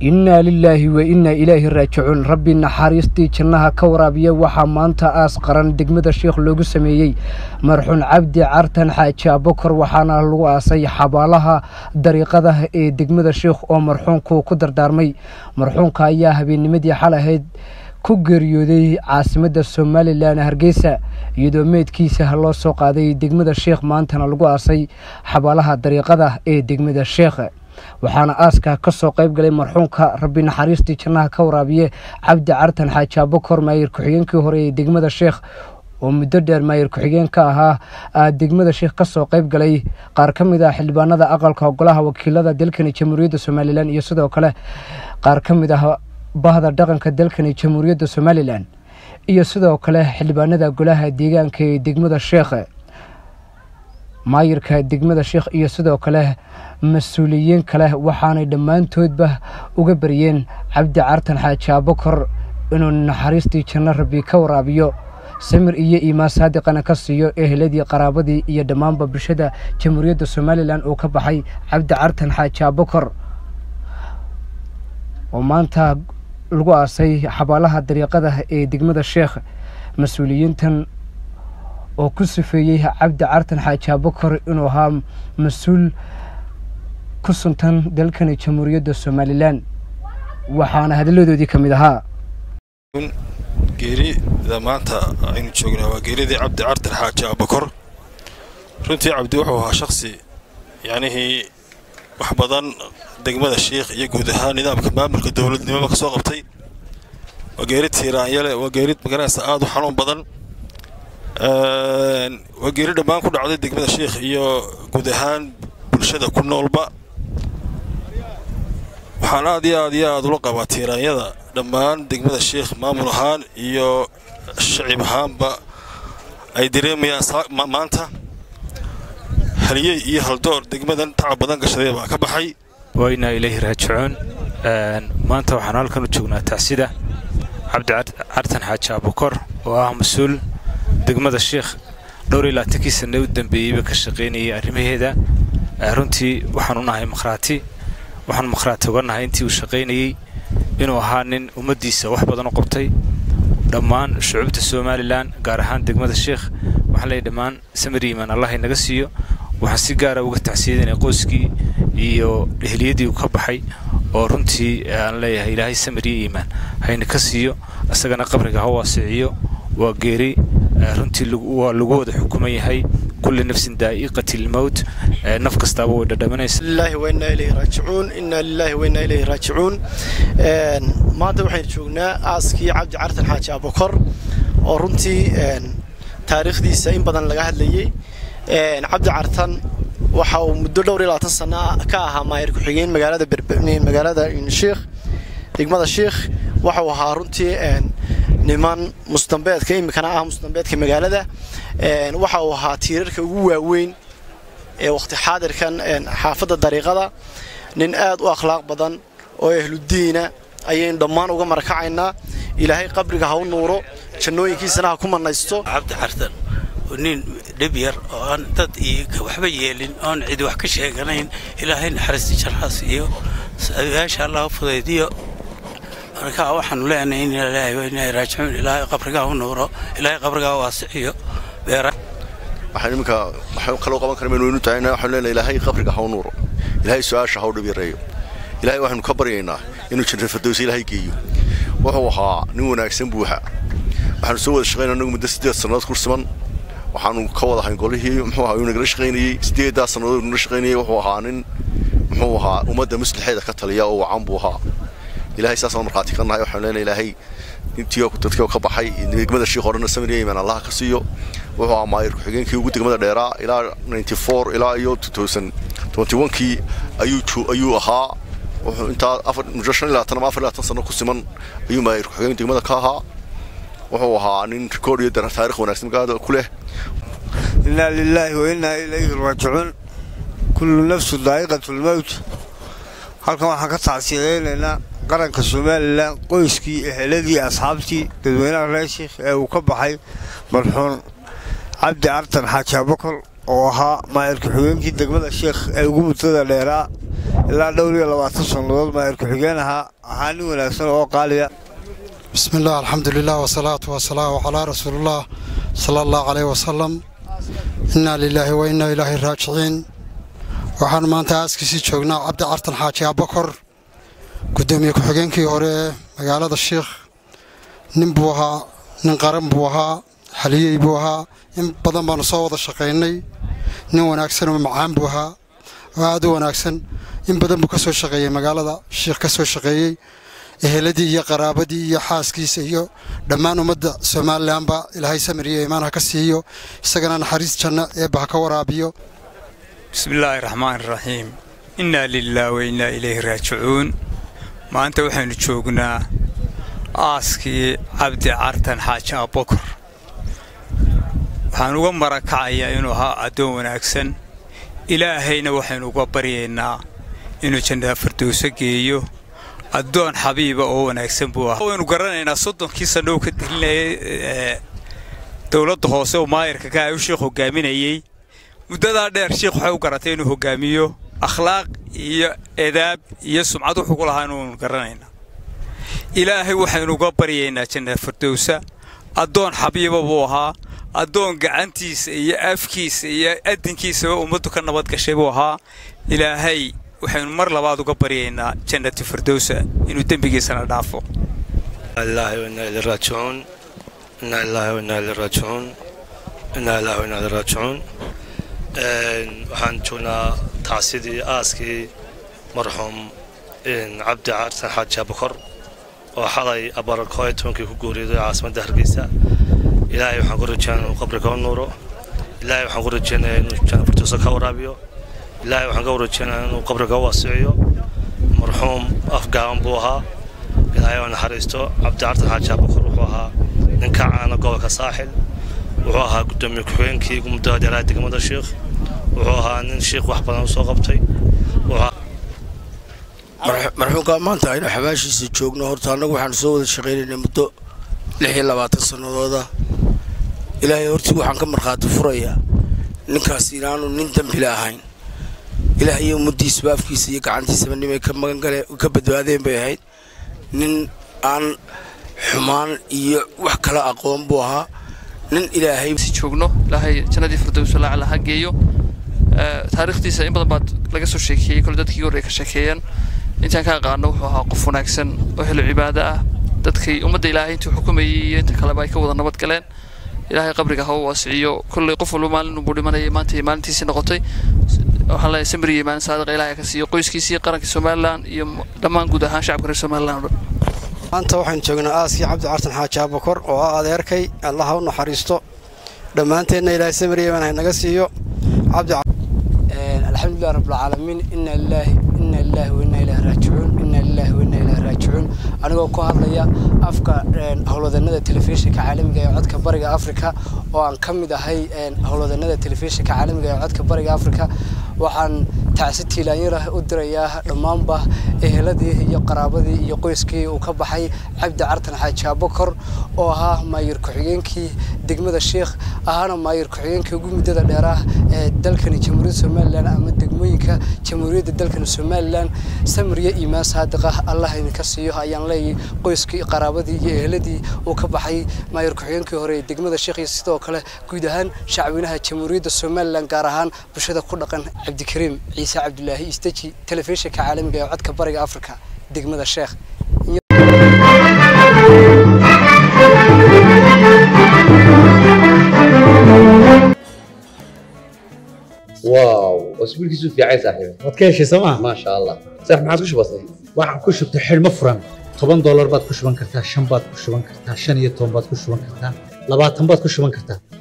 innaa lilaahi wa innaa ilaahi raajicuun rabbi naxariistii jannaha ka waraabiya waxaa maanta aas qaran degmada sheikh loogu sameeyey marxuun cabdi cartan xaaji abokor waxaana lagu aasay xabaalaha dariiqada ee degmada sheikh oo marxuunku ku dardaarmay marxuunka ayaa habeennimadii xal ahayd ku geeriyooday caasimadda somalilan hargeysa iyadoo meydkiisa loo soo qaaday degmada sheikh maantana lagu aasay xabaalaha dariiqada ee degmada sheikh waxaana aaska ka soo qayb galay marxuunka rabbi naxariistii jannaha ka waraabiye cabdi cartan xaaji abokor maayir ku-xigeenkii hore ee degmada sheikh oo muddo dheer maayir ku-xigeen ka ahaa degmada sheikh ka soo qayb galay qaar ka mid ah xildhibaanada aqalka golaha wakiilada dalkani jamhuuriyadda somalilan iyo sidoo kale qaar ka mid ah bahda dhaqanka dalkani jamhuuriyadda somalilan iyo sidoo kale xildhibaanada golaha deegaanka ee degmada sheikh maayirka degmada sheikh iyo sidoo kale mas-uuliyiin kale waxaanay dhammaantoodba uga baryeen cabdi cartan xaaji abokor inuu naxariistii janno rabbi ka waraabiyo samir iyo iimaan saadiqana ka siiyo eheladii qaraabadii iyo dhammaanba bulshada jamhuuriyadda somalilan uu ka baxay cabdi cartan xaaji abokor oo maanta lagu aasay xabaalaha dariiqada ee degmada sheikh mas-uuliyiintan oo ku sifeeyey cabdi cartan xaaji abokor inuu ahaa mas-uul ku suntan dalkani jamhuuriyadda somalilan waxaana hadalladoodii ka mid ahaa geerida maanta aynu joognaa waa geeridii cabdi cartan xaaji abokor runtii cabdi wuxuu ahaa shakhsi yacnihii wax badan degmada sheikh iyo guud ahaan nidaamka maamulka dowladnimoba ka soo qabtay waa geerid tiiraanyale waa geerid magaranaysa aad u xanuun badan waa geeri dhammaan ku dhacday degmada sheikh iyo guud ahaan bulshada ku noolba waxaan aad iyo aad iyo aad ula qabaa tiiraanyada dhammaan degmada sheikh maamul ahaan iyo shacib ahaanba ay dareemayaan maanta haliyey iyo haldoor degmadan tacab badan gashaday baa ka baxay waynaa ilayhi raajicuun maanta waxaan halkan u joognaa tacsida cabdi cartan xaaji abukor oo ah mas-uul degmada sheikh dhowr iyo laatankii sanne u dambeeyeyba ka shaqaynayay arrimaheeda runtii waxaan u nahay makhraati waxaan makhraati uga nahay intii uu shaqaynayey inuu ahaa nin ummaddiisa wax badan u qabtay dhammaan shucuubta somalilan gaar ahaan degmada sheikh waxaan leeyahy dhammaan samir iimaan allah inaga siiyo waxaan si gaara uga tacsiyadanay qoyskii iyo ehliyadii uu ka baxay oo runtii aan leeyahay ilaahay samir iyo iimaan hayna ka siiyo isagana qabriga ha waasiciyo waa geeri runtii waa lagu wada xukuman yahay kulli nafsin daa'iqati lmowt naf kastaaba way dhadhamanaysa lillahi wa innaa ilayhi raajicuun innaa lillahi wa innaa ilayhi raajicuun maanta waxaynu joognaa aaskii cabdi cartan xaaji abokor oo runtii taariikhdiisa in badan laga hadlayey cabdi cartan waxa uu muddo dhowr iyo labaatan sana ka ahaa maayir ku-xigeen magaalada magaalada sheikh degmada sheikh waxau ahaa runtii niman musdambeedka iminkana ah musdambeedka magaalada waxa uu ahaa tiirarka ugu waaweyn ee waqti xaadirkan xaafadda dariiqada nin aad u akhlaaq badan oo ahludiina ayaynu dhammaan uga marakacaynaa ilaahay qabriga ha u nuuro jannooyinkiisana ha ku manaysto cabdi cartan oo nin dhib yar oo aan dad iyo waxba yeelin oon cidi wax ka sheeganayn ilaahay naxariista jannahaas iyo yaasha allah u fudaydiyo marka waxaanu leenahay in ilaahay wa inaa raajicuun ilaahay qabrigaa u nuuro ilaahay qabrigaa waasiciyo beera waxaan iminka waxaan kaloo qaban kara maynu waynu tahayna waxaanu leenahay ilaahay qabriga ha u nuuro ilaahay su-aasha ha u dhib yareeyo ilaahay waxaanu ka baryaynaa inuu janna fardowsa ilaahay geeyo wuxuu ahaa nin wanaagsan buuxa waxaanu soo wada shaqaynaa anagu muddo siddeed sannadood ku siman waxaanu ka wada hayn golihii muxuu ahaa uu nagala shaqaynayey siddeeddaa sannadood nagala shaqaynayey wuxuu ahaa nin muxuu ahaa ummadda maslaxeeda ka taliya oo wacan buu ahaa ilaahay saasaan markhaati ka nahay waxaan leenahay ilaahay intii dadkii ka baxay degmada sheikh horena samiriya imaan allaha ka siiyo wuxuu ahaa maayir ku-xigeenkii ugu degmada dheeraa ilaa ninety four ilaa iyo two thousand twenty one kii ayuu ayuu ahaa wuxuu intaa afar muddo shan iyo labaatan ama afar iyo labaatan sano ku siman ayuu maayir ku-xigeen degmada ka ahaa wuxuu ahaa nin rikood iyo taarikh wanaagsan magaalada ku leh innaa lilaahi wa innaa ilayhi raajicuun kullu nafsu daa'iqatu lmowt halkan waxaan ka tacsiyadaynaynaa qaranka somalilan qoyskii eheladii asxaabtii dadweynaha reer sheikh ee uu ka baxay marxuun cabdi cartan xaaji abakor oo ahaa maayir ku-xigeenkii degmada sheikh ee ugu muddada dheeraa ilaa dhowr iyo labaatan sannadood maayir ku-xigeen ahaa ahaa nin wanaagsan oo qaaliya بسم الله الحمد لله والصلاة والسلام على رسول الله صلى الله عليه وسلم إنا لله وإنا إليه راجعين waxaan maanta aaskiisii joognaa cabdi cartan xaaji abakor gudoomiye ku-xigeenkii hore ee magaalada sheikh nin buu ahaa nin qaran buu ahaa xaliyey buu ahaa in badan baanu soo wada shaqaynay nin wanaagsan oo macaan buu ahaa oo aad u wanaagsan in badan buu ka soo shaqeeyey magaalada sheikh ka soo shaqeeyey eheladii iyo qaraabadii iyo xaaskiisa iyo dhammaan ummadda somalilanba ilaahay samir iyo iimaan ha ka siiyo isagana naxariis janno eebba ha ka waraabiyo bismillaahi raxmaan raxiim innaa lilaah wa innaa ilayhi raajicuun maanta waxaynu joognaa aaskii cabdi cartan xaaji abokor waxaan uga marakacayaa inuu ahaa addoon wanaagsan ilaahayna waxaynu uga baryaynaa inuu jannada fardowso geeyo addoon xabiiba oo wanaagsan buu ahaa waynu garanaynaa soddonkii sanno uu ka dilinayay dowladda hoose oo maayirka ka ay u sheekh hogaaminayey muddadaa dheer sheikh waxay u garatay inuu hogaamiyo akhlaaq iyo edaab iyo sumcad wuxuu ku lahaa inuunu garanaynaa ilaahay waxaynu uga baryaynaa jannada fardowsa addoon xabiiba buu ahaa addoon gacantiisa iyo afkiisa iyo adinkiisaba ummaddu ka nabad gashay buu ahaa ilaahay waxaynu mar labaad uga baryaynaa jannati fardowsa inuu dembigiisana dhaafo ilaahi wainaa ilay raajicuun inaa ilaahi wainaa ilay raajicuun inaa ilaahi wainaa ilay raajicuun waxaan joognaa tacsidii aaskii marxuum cabdi carsan xaaji abakor oo xalay abarakoo iyo tobankii ku guuriyday caasimadda hargeysa ilaahay waxaan ku rajeynaya inuu qabriga u nuuro ilaahay waxaan ku rajeynayaa inuu janna fardowsa ka waraabiyo ilaahay waxaan ka warajeynayaa inuu qabriga u waasiciyo marxuum afgaaban buu ahaa ilaahay oo naxariisto cabdi cartan xaaji abakor wuxuu ahaa nin ka caana gobolka saaxil wuxuu ahaa gudoomiye ku-xigeenkii muddada dheeraha degmada sheikh wuxuu ahaa nin sheikh wax badan u soo qabtay marxuumka maanta aynu xabaashiisa joogno horta annagu waxaanu soo wada shaqaynaynay muddo lix iyo labaatan sannadooda ilaahay hortii waxaan ka markhaati furayaa ninkaas inaanu nin dembile ahayn ilaah iyo ummaddiisaba afkiisa iyo gacantiisaba nimay ka magangale ka badbaadeen bay ahayd nin aan xumaan iyo wax kala aqoon buu ahaa nin ilaahay joogno ilaahay jannadii firdowsa laacala ha geeyo taariikhdiisa in badan baad laga soo sheekeeyey kole dadkii hore ay ka sheekeeyeen intaan ka aqaano wuxuu ahaa qof wanaagsan oo helo cibaado ah dadkii ummadda ilaahay intuu xukumayey iyo inta kaleba ay ka wada nabad galeen ilaahay qabriga ha u waasiciyo kolley qof walba maalin unbuu dhimanayay maanta iyo maalintiisii noqotay waxaan leeyahay samir iyo maalin saadiqa ilaahay ka siiyo qoyskiisii qaranka somalilan iyo dhammaan guud ahaan shacabka reer somalilan oo dhan maanta waxaynu joognaa aaskii cabdi cartan xaaji abakor oo ah adeerkay allah ha u naxariisto dhammaanteenna ilaahay samir iyo imaan naga siiyo cabdi الحمد لله رب العالمين إن الله إن الله وإنا إليه راجعون إن الله وإنا إليه راجعون anigoo ku hadlaya afka howlwadanada telefishinka caalamiga ee codka bariga afrika oo aan ka mid ahay howlwadanada telefishinka caalamiga ee codka bariga afrika waxaan tacsi tiilaanyarah u dirayaa dhammaanba eheladii iyo qaraabadii iyo qoyskii uu ka baxay cabdi cartan xaaji abakor oo ahaa maayir ku-xigeenkii degmada sheikh ahaana maayir ku-xigeenkii ugu muddada dheeraah ee dalkani jamhuuriyadda somalilan ama degmooyinka jamhuuriyadda dalkani somalilan samriya iimaan saadiq ah allah idinka siiyo ayaan leeyahay qoyskii qaraabadii iyo eheladii uu ka baxay maayir ku-xigeenkii hore ee degmada sheikh iyo sidoo kale guud ahaan shacweynaha jamhuuriyadda somalilan gaar ahaan bulshada ku dhaqan cabdikariim ciise cabdulaahi isteji telefishinka caalamiga ee codka bariga afrika degmada sheekh واو اسبوعك في عايز صاحبي waad ka heshay sooma ما شاء الله صح ما عاد وش بصير waxaan ku shubtay xidhmo furan toban doolar baad ku shuban kartaa shan baad ku shuban kartaa shan iyo toban baad ku shuban kartaa labaatan baad ku shuban kartaa